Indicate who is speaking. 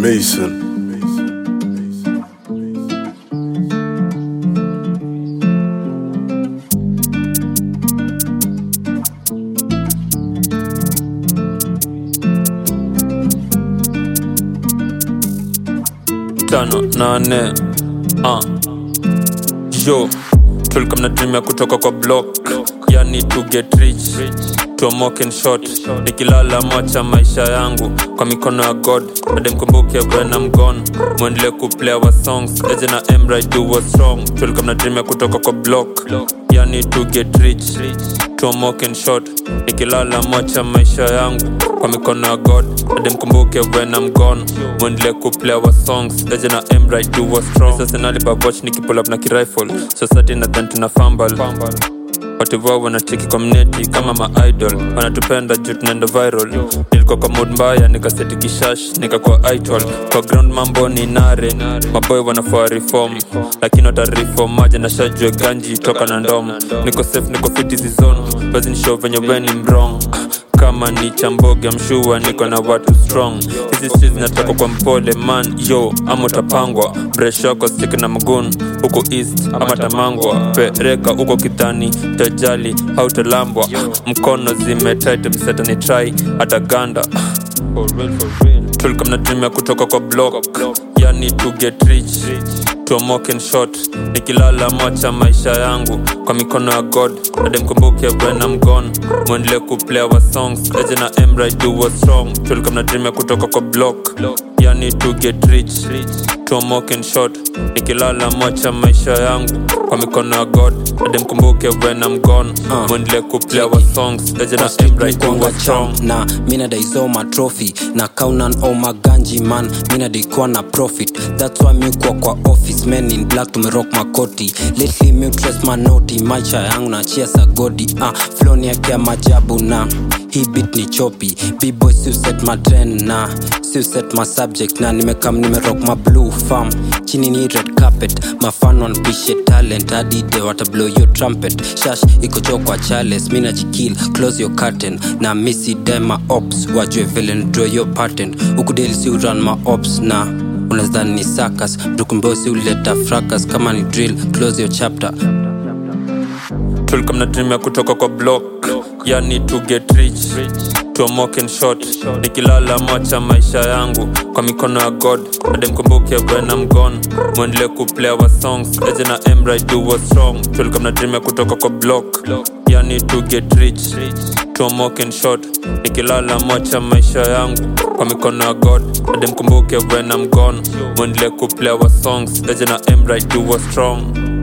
Speaker 1: Mason.
Speaker 2: tano nane uh. yo tulikuwa mnatumia kutoka kwa block yani to get rich tuamoke in short nikilala mocha maisha yangu kwa mikono ya god ademkumbuke when I'm gone mwendele kuplay our songs eje na emra do what's wrong tulikuwa mnatumia kutoka kwa block yani to get rich tuamoke in short nikilala mocha maisha yangu kwa mikono ya god ademkumbuke when I'm gone mwendele kuplay our songs eje na emra do what's wrong sasa nalibaboch nikipull up na kirifle society nadhan tuna fumble watu wao wanacheki community kama maidol wanatupenda juu tunaenda viral nilikuwa kwa mood mbaya nikaseti kishash nikakuwa idol kwa ground mambo ni nare maboy wanafaa reform lakini watareform maja na shajue ganji toka na ndom niko safe niko fit hizi zone basi nishow venye weni mrong kama ni chamboge mshua niko na watu strong hizi streets zinatoka kwa mpole man yo ama utapangwa breshoko stik na magun huko east ama tamangwa pereka huko kidhani tajali hautalambwa mkono zimetit msetani trai hata ganda tulikuwa mnatumia kutoka kwa block yani to get rich tuamoke in short nikilala mocha maisha yangu kwa mikono ya god ademkumbuke when I'm gone mwendele kuplay our songs eje na emra do what's wrong tulikuwa mnatumia kutoka kwa block yani to get rich tuamoke in short nikilala mocha maisha yangu kwa mikono ya god ademkumbuke when I'm gone mwendele kuplay our songs eje na emra do
Speaker 3: kwanga
Speaker 2: what's wrong
Speaker 3: champ na mina daizoma trophy na kaunan o maganji man mina daikuwa na profit thats why miukwa kwa office men in black tumerock makoti lately miutres manoti maisha yangu na chia sagodi ah, floni yake ya majabu na hii bit ni chopi bboy siuset matren na siuset masubject na nimekam nimerock ma blue farm chini ni red carpet mafan wanpishe talent adide watablow yo trumpet shash iko cho kwa chales mina jikil close your curtain na misi dema ops wajue vile ndraw yo patent ukudeli si uran ma ops na unazani ni sakas mtukumbosi uleta fracas kama ni drill close your chapter
Speaker 2: tulikuwa mnatumia kutoka kwa block yani to get rich tuamoke in short nikilala mocha maisha yangu kwa mikono ya god ademkumbuke when I'm gone mwendele kuplay our songs eje na emra do what's wrong tulikuwa mnatumia kutoka kwa block yani to get rich tuamoke in short nikilala mocha maisha yangu kwa mikono ya god ademkumbuke when I'm gone mwendele kuplay our songs eje na emra do what's wrong